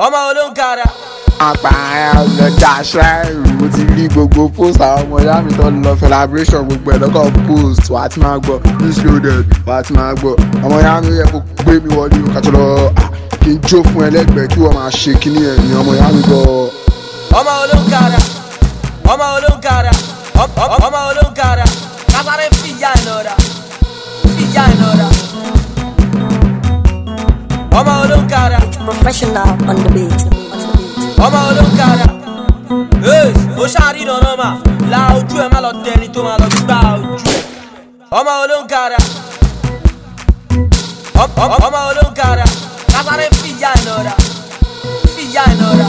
ọmọ olóńkàrà. àpààyàn ọlọ́jà ṣáìrù mo ti rí gbogbo post àwọn ọmọ ìyá mi tó ń lọ celebration gbogbo ẹ̀ lọ́kọ̀ post wàá ti máa gbọ́ news loaded wàá ti máa gbọ́ ọmọ ìyá mi yẹ kó gbé mi wọlé o kàtó lọ à, kí n jó fún ẹlẹ́gbẹ̀ẹ́ kí wọ́n máa ṣe kíní ẹ̀ ní ọmọ ìyá mi gbọ́. ọmọ olóńkàrà ọmọ olóńkàrà ọm- ọm- ọmọ olóńkàrà kásáré fìyà ìnara fìyà ìnara ọmọ olóńkàrà Professional on the beat. On the beat. ọmọ olóńkàrà ee mo ṣáàrí nànà mà la ojú ẹ má lọ tẹni tó má lọ gbá ojú ẹ ọmọ olóńkàrà ọm- ọm- ọmọ olóńkàrà kásáré fìyà ìnara fìyà ìnara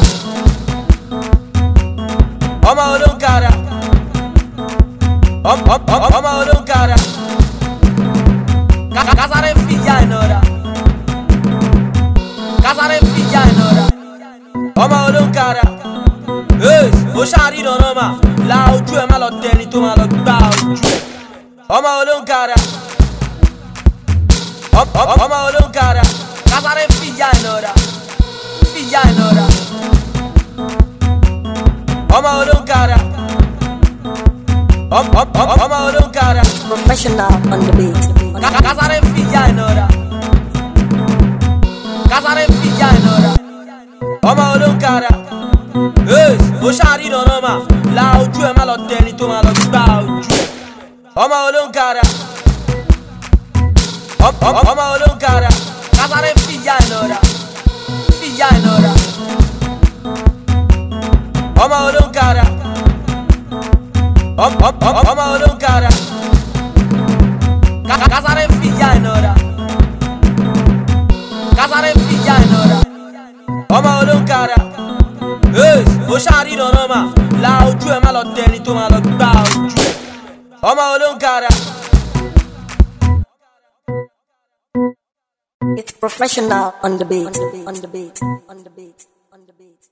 ọmọ olóńkàrà ọm- ọm- ọm- ọmọ olóńkàrà Ká- kásáré fìyà ìnara kásáré fìyà ìnara ọmọ olóńkàrà ee mo ṣáàrí nànà mà la ojú ẹ má lọ tẹni tó má lọ gbá ojú ẹ ọmọ olóńkàrà ọm- ọm- ọmọ olóńkàrà kásáré fìyà ìnara fìyà ìnara ọmọ olóńkàrà ọm- ọm- ọm- ọmọ olóńkàrà Professional on the beat. On the Ká- kásáré fìyà ìnara kásáré fìyà ìnara ọmọ olóńkàrà ee mo ṣáàrí nànà mà la ojú ẹ má lọ tẹni tó má lọ gbá ojú ẹ ọmọ olóńkàrà ọm- ọm- ọmọ olóńkàrà kásáré fìyà ìnara fìyà ìnara ọmọ olóńkàrà ọm- ọm- ọm- ọmọ olóńkàrà Ká- kásáré fìyà ìnara kásáré fìyà ìnara ọmọ olóńkàrà ee mo ṣáàrí nànà mà la ojú ẹ má lọ tẹni tó má lọ gbá ojú ẹ ọmọ olóńkàrà It's professional on the beat. On the beat. On the beat. On the beat.